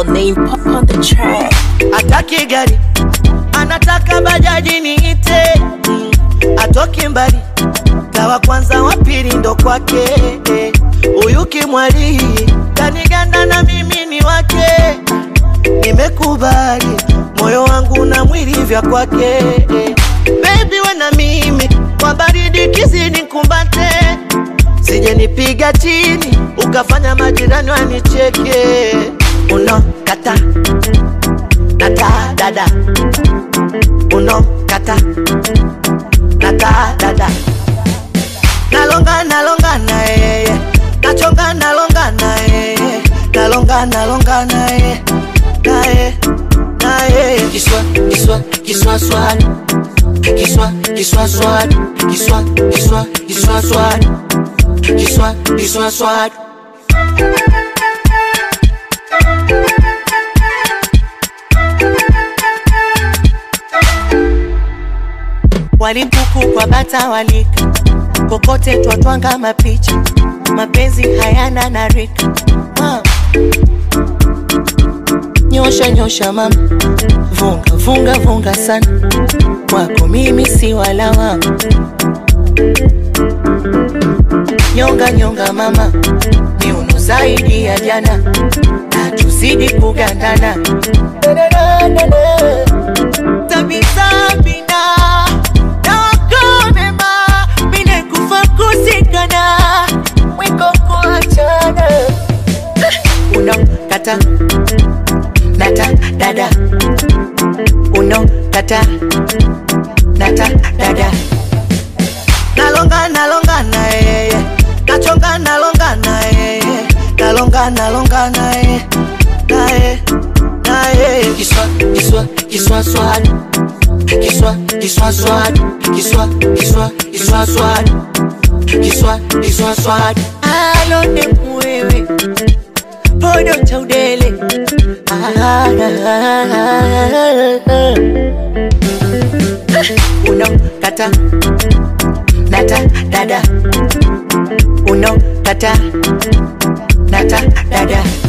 name pop on the track. Ataki gari anataka bajaji niite, mm. atoki mbali kawa kwanza wa pili ndo kwake eh. huyu kimwali kaniganda na mimi ni wake, nimekubali moyo wangu na mwili vya kwake eh. Baby we na mimi kwa baridi kizidi kumbate, sije nipiga chini ukafanya majirani wanicheke. Unokata nata dada, unokata nata dada, nalonga nalonga na yeye, nachonga nalonga na yeye, nalonga nalonga na yeye, na yeye, na yeye. Kiswa kiswa kiswa swali Kiswa, kiswa swad, kiswa, kiswa, kiswa swad, kiswa, kiswa swad. Walimpuku kwa bata walika, kokote twatwanga mapicha, mapenzi hayana na rika. Ah. Nyosha nyosha mama, vunga vunga vunga sana, kwako mimi si walawa. Nyonga nyonga mama, miuno zaidi ya jana, na tuzidi kugandana. Tabisabina na wakonema, mine kufa kusikana, mwiko kuachana. Unakata nata dada uno kata nata dada nalonga nalonga na yeye nachonga nalonga na yeye nalonga nalonga na yeye na yeye na yeye kiswa kiswa kiswa swali kiswa kiswa swali kiswa kiswa kiswa swali kiswa kiswa swali alone mwewe podo cha udele Ah, uno kata nata dada uno kata nata dada